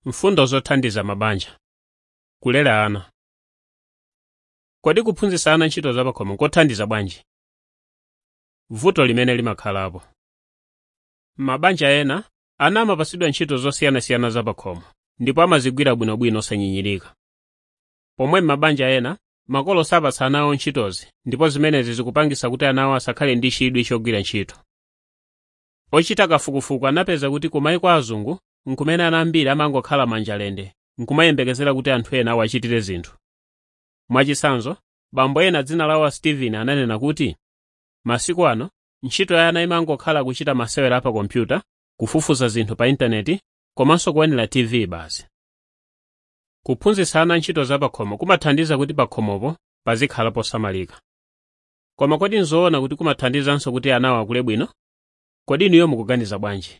mfundo zothandiza mabanja kulera ana kodi kuphunzitsa ana ntchito zapakhomo nkothandiza bwanji vuto limene limakhalapo m'mabanja ena ana amapatsidwa ntchito zosiyanasiyana zapakhomo ndipo amazigwira bwinobwino osanyinyirika pomwe m'mabanja ena makolo sapatsa ana awo ntchitozi ndipo zimenezi zikupangitsa kuti ana awo asakhale ndi chidwi chogwira ntchito ochita kafukufuku anapeza kuti ku mayiko azungu nkumene ana ambiri amangokhala manjalende nkumayembekezera kuti anthu ena awachitire zinthu mwachitsanzo bambo ena dzina lawo steven ananena kuti masiku ano ntchito ya ana imangokhala kuchita masewera pa kompyuta kufufuza zinthu pa intaneti komanso kuonera tv basi kuphunzitsa ana ntchito zapakhomo kumathandiza kuti pakhomopo pazikhala posamalika koma kodi nzoona kuti kumathandizanso kuti anawo akule bwino kodi inuyo mukuganiza bwanji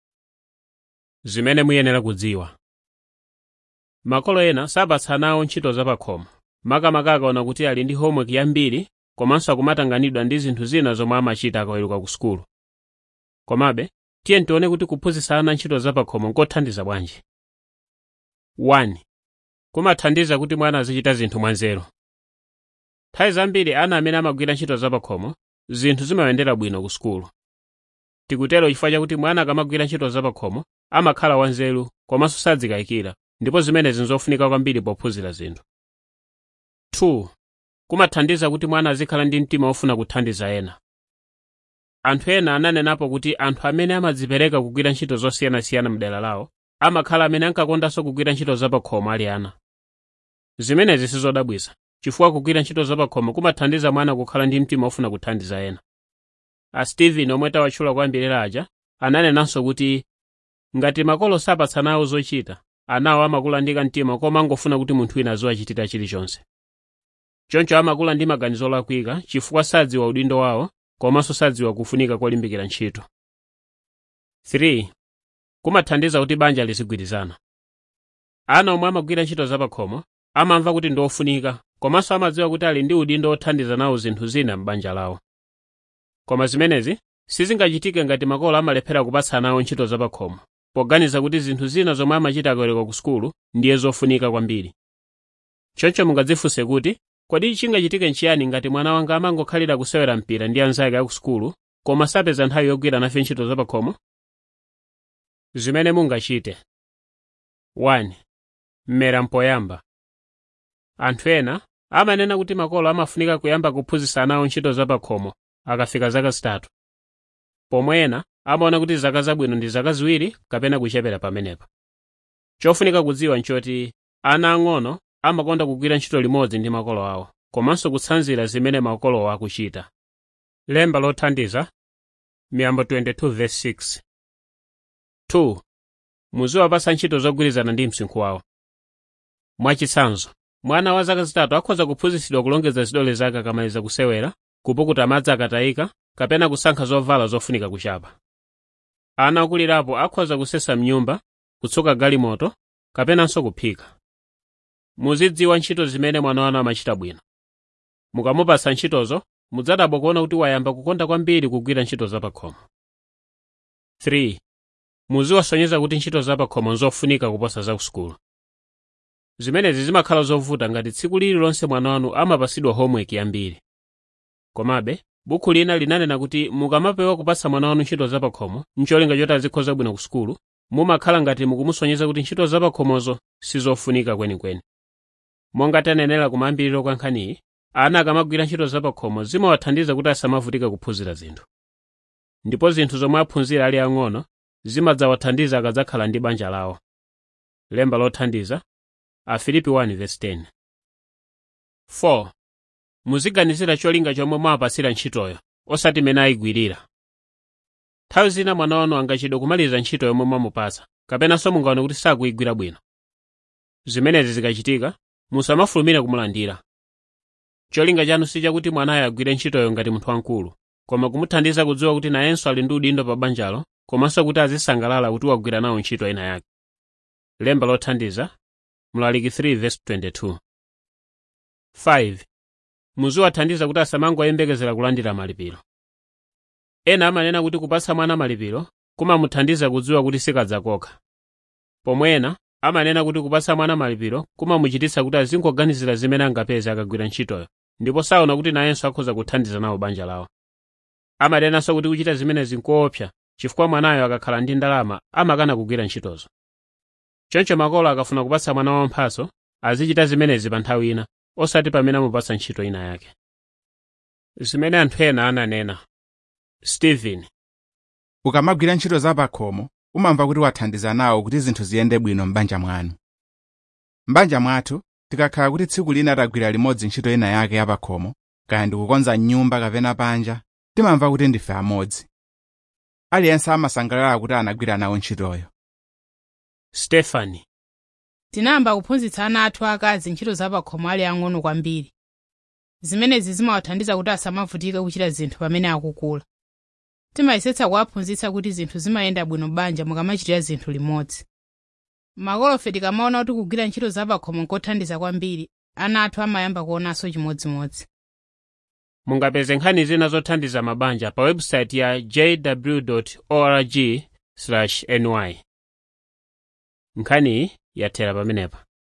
zimene muyenera kudziwa makolo ena sapatsa ana awo ntchito zapakhomo makamaka akaona kuti ali ndi homework yambiri komanso akumatanganidwa ndi zinthu zina zomwe amachita akaweruka ku sukulu komabe tiye tione kuti kuphunzitsa ana ntchito zapakhomo nkothandiza bwanji 1 kumathandiza kuti mwana azichita zinthu mwanzeru nthawi zambiri ana amene amagwira ntchito zapakhomo zinthu zimayendera bwino ku sukulu tikutero chifukwa chakuti mwana akamagwira ntchito zapakhomo amakhala wanzeru komanso sadzikayikira ndipo zimenezi nzofunika kwambiri pophunzira zinthu 2 kumathandiza kuti mwana azikhala ndi mtima wofuna kuthandiza ena anthu ena ananenapo kuti anthu amene amadzipereka kugwira ntchito zosiyanasiyana mdera lawo amakhala amene ankakondanso kugwira ntchito zapakhomo ali ana zimenezi sizodabwitsa chifukwa kugwira ntchito zapakhomo kumathandiza mwana kukhala ndi mtima wofuna kuthandiza ena a steven omwe tawatchula kwambiri aja ananenanso kuti ngati makolo sapatsa nawo zochita anawo amakula ndi kamtima koma angofuna kuti munthu wina aziwachitira chilichonse choncho amakula ndi maganizo olakwika chifukwa sadziwa udindo wawo komanso sadziwa kufunika kolimbikira ntchito 3 kumathandiza kuti banja lizigwirizana ana omwe amagwira ntchito zapakhomo amamva kuti ndiofunika komanso amadziwa kuti ali ndi udindo othandiza nawo zinthu zina m'banja lawo koma zimenezi sizingachitike ngati makolo amalephera kupatsa anawo ntchito zapakhomo poganiza kuti zinthu zina zomwe amachita akaweruka ku sukulu ndiye zofunika kwambiri choncho mungadzifunse kuti kodi chingachitike nchiyani ngati mwana wanga amangokhalira kusewera mpira ndi anzake aku sukulu koma sapeza nthawi yogwira nafe ntchito zapakhomo zimene mungachite 1 mmera mpoyamba anthu ena amanena kuti makolo amafunika kuyamba kuphunzitsa anawo ntchito zapakhomo akafika zaka zitatu pomwe ena amaona kuti zaka zabwino ndi zaka ziwiri kapena kuchepera pamenepa chofunika kudziwa nchoti ana ang'ono amakonda kugwira ntchito limodzi ndi makolo awo komanso kutsanzira zimene makolowo akuchita lemba lothandiza miyambo 22:6 2 muziwapatsa ntchito zogwirizana ndi msinkhu wawo mwachitsanzo mwana wa zaka zitatu akhoza kuphunzitsidwa kulongeza zidole zake akamaliza kusewera kupukuta madzi akatayika kapena kusankha zovala zofunika kuchapa ana okulirapo akhoza kusesa mnyumba kutsuka galimoto kapenanso kuphika muzidziwa ntchito zimene mwana wanu amachita bwino mukamupatsa ntchitozo mudzadabwa kuona kuti wayamba kukonda kwambiri kugwira ntchito zapakhomo 3 muziwasonyeza kuti ntchito zapakhomo nzofunika kuposa za kusukulu zimenezi zimakhala zovuta ngati tsiku lililonse mwana wanu amapatsidwa homework yambiri komabe bukhu lina linanena kuti mukamapewa kupatsa mwana wanu ntchito zapakhomo ncholinga choti azikhoza bwino ku sukulu mumakhala ngati mukumusonyeza kuti ntchito zapakhomozo sizofunika kwenikweni monga tanenera kumayambiriro kwa nkhaniyi ana akamagwira ntchito zapakhomo zimawathandiza kuti asamavutika kuphunzira zinthu ndipo zinthu zomwe aphunzira ali ang'ono zimadzawathandiza akadzakhala ndi banja lawo lemba lothandiza afilipi 1:10 4 muziganizira cholinga chomwe mwapatsira ntchitoyo osati mene ayigwirira nthawi zina mwana wanu angachedwe kumaliza ntchito yomwe mwamupatsa kapenanso mungaone kuti sakuyigwira bwino zimenezi zikachitika musamafulumire kumulandira cholinga chanu si chakuti mwanayo agwire ntchitoyo ngati munthu wamkulu koma kumuthandiza kudziwa kuti nayenso ali ndi udindo pa banjalo komanso kuti azisangalala kuti wagwira nawo ntchito ina yake lemba lothandiza mlaliki 3:22 5 muziwathandiza kuti asamangoyembekezera kulandira malipiro ena amanena kuti kupatsa mwana malipiro kumamuthandiza kudziwa kuti sikadzakokha pomwe ena amanena kuti kupatsa mwana malipiro kumamuchititsa kuti azingoganizira zimene angapeze akagwira ntchitoyo ndipo saona kuti nayenso akhoza kuthandiza nawo banja lawo amanenanso kuti kuchita zimenezi nkoopsa chifukwa mwanayo akakhala ndi ndalama amakana kugwira ntchitozo choncho makolo akafuna kupatsa mwana wawo mphatso azichita zimenezi pa nthawi ina osati pamene amupatsa ntchito ina yake zimene anthu ena ananena stephen ukamagwira ntchito zapakhomo umamva kuti wathandiza nawo kuti zinthu ziyende bwino m'banja mwanu m'banja mwathu tikakhala kuti tsiku lina tagwira limodzi ntchito ina yake yapakhomo kaya ndikukonza nyumba kapena panja timamva kuti ndife amodzi aliyense amasangalala kuti anagwira nawo ntchitoyo stefani tinayamba kuphunzitsa ana athu akazi ntchito zapakhomo ali ang'ono kwambiri zimenezi zimawathandiza kuti asamavutike kuchita zinthu pamene akukula timayesetsa kuwaphunzitsa kuti zinthu zimayenda bwino banja mukamachitira zinthu limodzi makolofe tikamaona kuti kugwira ntchito zapakhomo nkothandiza kwambiri ana athu amayamba kuonanso chimodzimodzi mungapeze nkhani zina zothandiza mabanja pa website ya jw org ny nkhaniyi yathera pamenepa